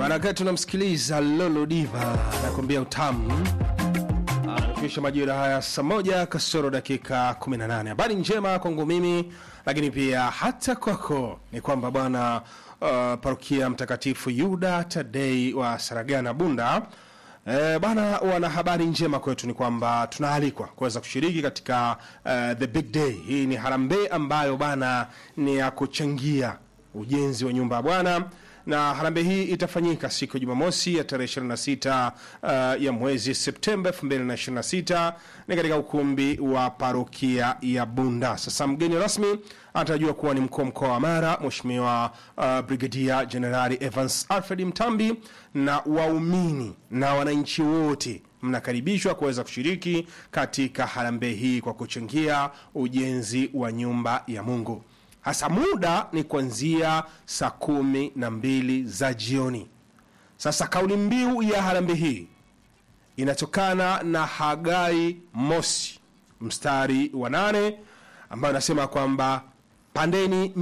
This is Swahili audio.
Barakati tunamsikiliza Lolo Diva anakuambia utamu. Anafikisha majira haya saa moja kasoro dakika 18. Habari njema kwangu mimi, lakini pia hata kwako ni kwamba bwana uh, parokia Mtakatifu Yuda Tadei wa Saragana Bunda E, bana wana habari njema kwetu ni kwamba tunaalikwa kuweza kushiriki katika uh, the big day. Hii ni harambee ambayo bana ni ya kuchangia ujenzi wa nyumba ya Bwana na harambee hii itafanyika siku ya Jumamosi ya tarehe 26 uh, ya mwezi Septemba 2026 ni katika ukumbi wa parokia ya Bunda. Sasa mgeni rasmi atajua kuwa ni mkuu wa mkoa wa Mara Mheshimiwa uh, Brigadia Jenerali Evans Alfred Mtambi, na waumini na wananchi wote mnakaribishwa kuweza kushiriki katika harambee hii kwa kuchangia ujenzi wa nyumba ya Mungu hasa muda ni kuanzia saa kumi na mbili za jioni. Sasa kauli mbiu ya harambee hii inatokana na Hagai mosi mstari wa nane ambayo inasema kwamba pandeni